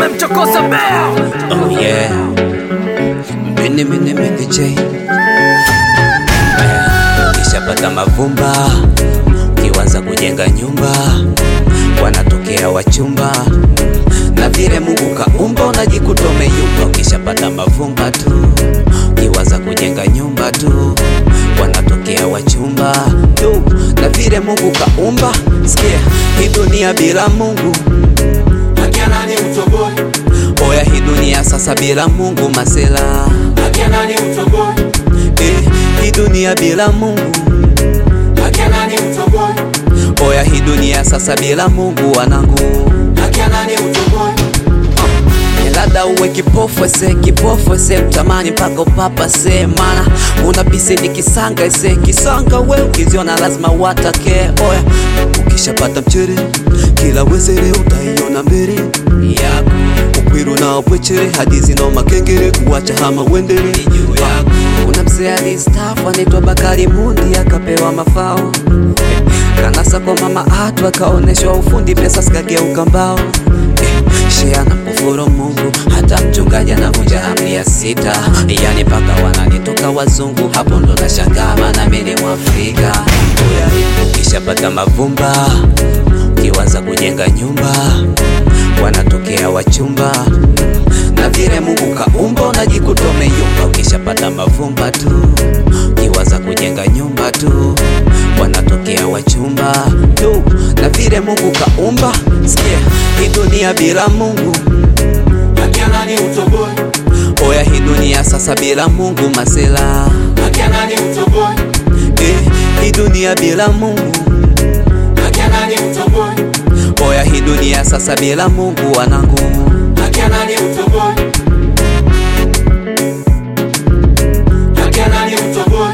umemchokoza bea Oh yeah. Mini mini mini J. Aya, Ukishapata mavumba, ukianza kujenga nyumba, wanatokea wachumba na vile Mungu kaumba, unajikuta umeyumba. Ukishapata mavumba tu, ukianza kujenga nyumba tu, wanatokea wachumba tu na vile Mungu kaumba. Sikia, hii dunia bila Mungu Akianani utoboi, Oya, hii dunia sasa bila Mungu masela akianani utoboi, eh, hii dunia bila Mungu akianani utoboi, oya, hii dunia sasa bila Mungu wanangu akianani utoboi, Ni labda uwe kipofu ese kipofu ese mtamani mpaka upapa se mana una bisi ni kisanga ese kisanga we ukiziona lazima watake oya ukishapata mchere kila wezere utaiona mbele yako ukwiru na pwechere hadizi no makengere kuwacha hama wendele juu yako kuna mzee alistafu anaitwa Bakari Mundi akapewa mafao kanasa kwa mama atu akaoneshwa ufundi pesa zikageuka mbao Eh, shea na kufuru Mungu hata mchungaji anavunja amri ya sita yani paka wananitoka wazungu hapo ndo nashangaa maana mimi ni Mwafrika Oya, ukishapata mavumba ukiwaza kujenga nyumba wanatokea wachumba na vile Mungu kaumba unajikuta umeyumba ukishapata mavumba tu ukiwaza kujenga nyumba tu wanatokea wachumba tu na vile Mungu kaumba sikia hii dunia bila Mungu akianani utoboi, oya hii dunia sasa bila Mungu masela akianani utoboi, eh, hii dunia bila Mungu akianani utoboi, oya hii dunia sasa bila Mungu wanangu akianani utoboi, akianani utoboi,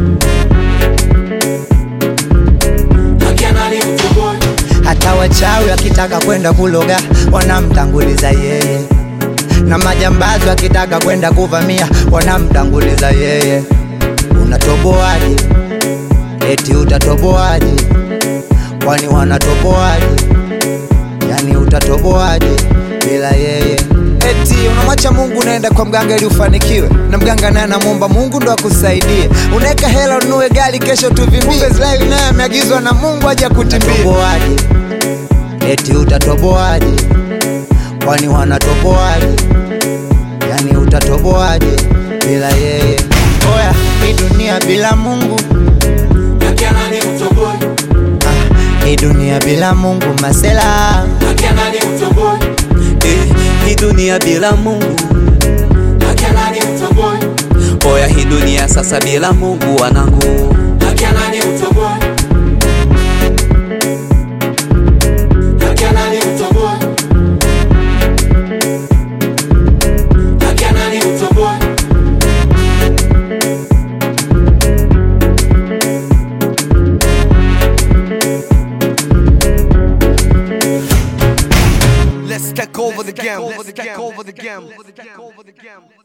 akianani utoboi, hata wachawi wakitaka kwenda kuloga wanamtanguliza yeye, na majambazi wakitaka kwenda kuvamia wanamtanguliza yeye. Unatoboaje? Eti utatoboaje? Kwani wanatoboaje? Yani utatoboaje bila yeye? Eti unamwacha Mungu unaenda kwa mganga ili ufanikiwe, na mganga naye anamwomba Mungu ndo akusaidie. Unaweka hela ununue gari, kesho tuvimbie. Israeli naye ameagizwa na Mungu aje kutimbie. Utatoboaje? Eti utatoboaje? Kwani wanatoboaje? Yani utatoboaje bila yeye? Oya, hii dunia bila Mungu akianani utoboi, ah, hii dunia bila Mungu masela akianani utoboi, eh, hii dunia bila Mungu akianani utoboi, oya hii dunia sasa bila Mungu wanangu akianani utoboi, akianani utoboi, akianani utoboi, Let's take over the game. Let's take over the game.